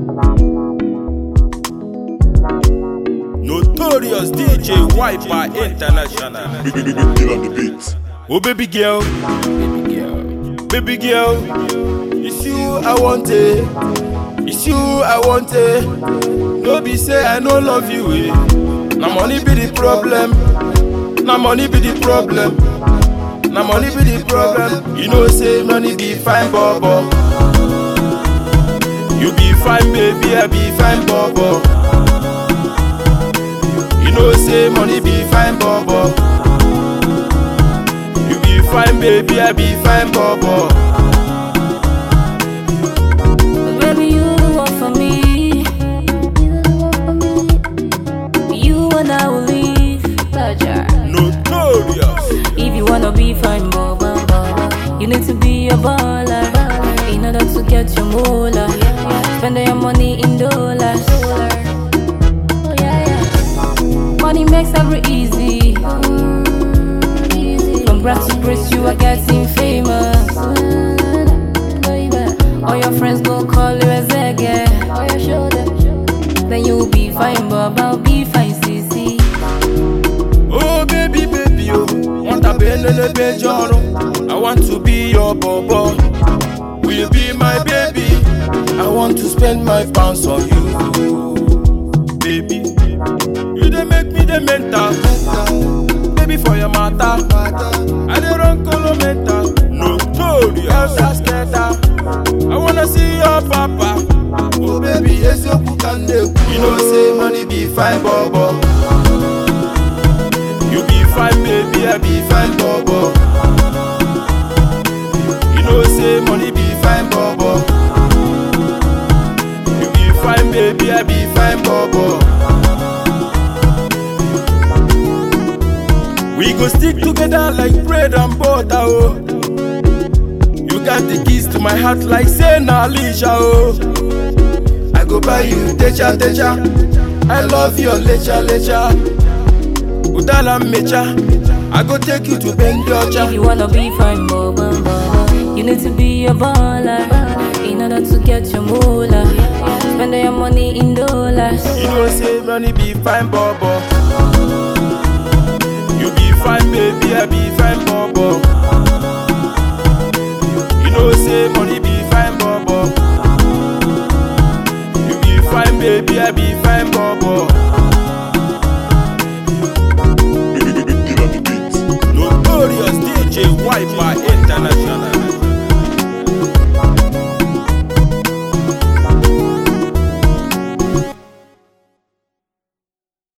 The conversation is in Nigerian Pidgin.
Notorious DJ Wiper International. Big, big, big, big deal on the beat. Oh baby girl, baby girl, baby girl, it's you I want it, it's you I want it. No be say I no love you, eh? Na money be the problem, na money be the problem, na money be the problem. You know say money be fine, bobo. You be fine, baby, I be fine, bobo. You know say money be fine, bobo. You be fine, baby, I be fine, bobo. Baby, you want for me. You and I will leave. Pleasure. Notorious. If you wanna be fine, baba, baba, you need to be a baller. In order to get your moolah, spend your money in dollars. Money makes every easy. From grass to grace, you are getting famous. All your friends go call you a zege. Then you'll be fine, baba, I'll be fine, CC. Oh, baby, baby, oh. Want a belele bejoro. I want to be your bobo. Will you be my baby? I want to spend my pounds on you. Baby, you dey make me the mental. Baby, for your matter. I dey run color mental. Notorious. Askeda. I wanna see your papa. Oh, baby, yes, you can You know, say money be fine, bobo. You be fine, baby, I be fine, bobo. You know, say money be fine, bobo. You be fine, baby, I be fine, bobo. We go stick together like bread and butter, oh. You got the keys to my heart like say na Alicia, oh. I go buy you techa techa. I love your lecha lecha. Udala mecha. I go take you to If Bendocha. you wanna be fine, baba, baba, you need to be a baller. In order to get your moolah, spend your money in dollars. You know say money be fine, bobo. You be fine, baby, I be fine, bobo. You know say money be fine, bobo. You be fine, baby, I be fine,